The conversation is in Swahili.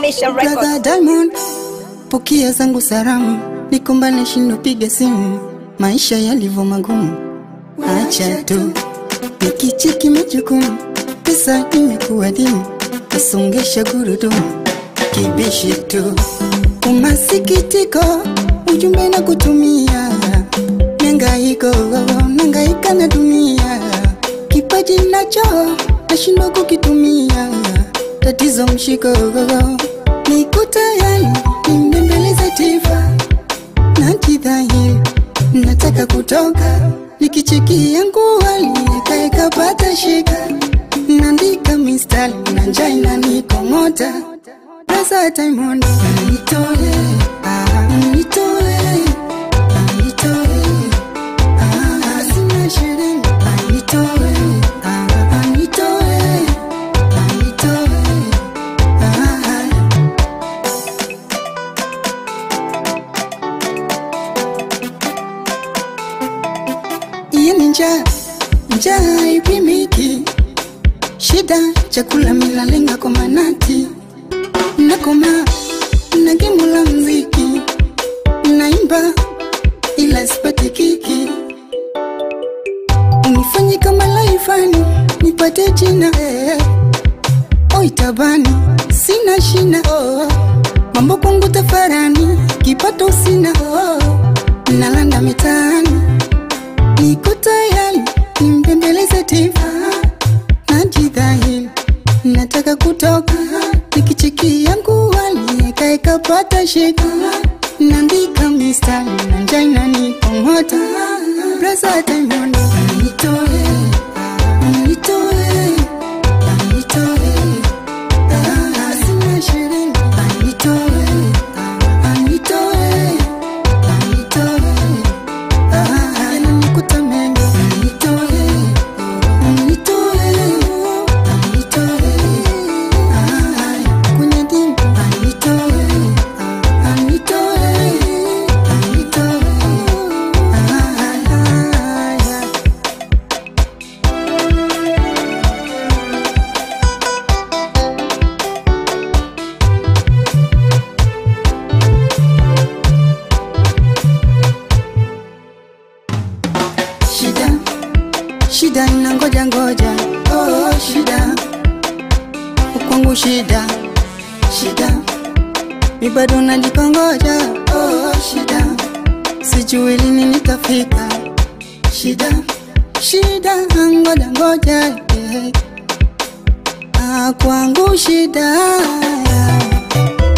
Mission Brother Records. Diamond, pokea zangu salamu, nikumbane shindo piga simu, maisha yalivyo magumu, acha tu nikicheki majukumu, pesa imekuwa dimu, kasongesha gurudumu, kibishi tu umasikitiko, ujumbe na kutumia, nangaiko nangaika na dunia, kipaji nacho nashindwa kukitumia, tatizo mshiko niko tayari nimbembeleze tifa na kidhahiri, nataka kutoka nikicheki yangu aliyekaekapata shika, naandika mistari na njaa inanikong'ota Rasa Diamond nitoe, ah, nitoe, ah, nitoe, ah, sina sherehe, ah, nitoe, ah, ah, nitoe, ah, nitoe, ah. Iye ni njaa, njaa haipimiki, shida chakula milalenga kwa manati nakoma na gemu la mziki naimba ila sipati kiki unifanye kama laifani nipate jina eh. oi tabani sina shina oh. mambo kwangu tafarani kipato sina oh. nalanda mitaani niko tayari nimbembeleze tifa najidhahili nataka kutoka nikicheki yangu aliyekaekapata shika naandika mistari na njaa inanikong'ota brasa Diamond nitoe nitoe nitoe Ah, sina sherehe nitoe nitoe nitoe Ah, yananikuta mengi nitoe nitoe nitoe Ah, kwenye dimba nitoe nitoe nitoe Ah, yeah. shida shida na ngoja ngoja oh, shida kwangu shida shida mi bado najikongoja oh, shida sijui lini nitafika shida shida ngoja ngoja eh. ah, kwangu shida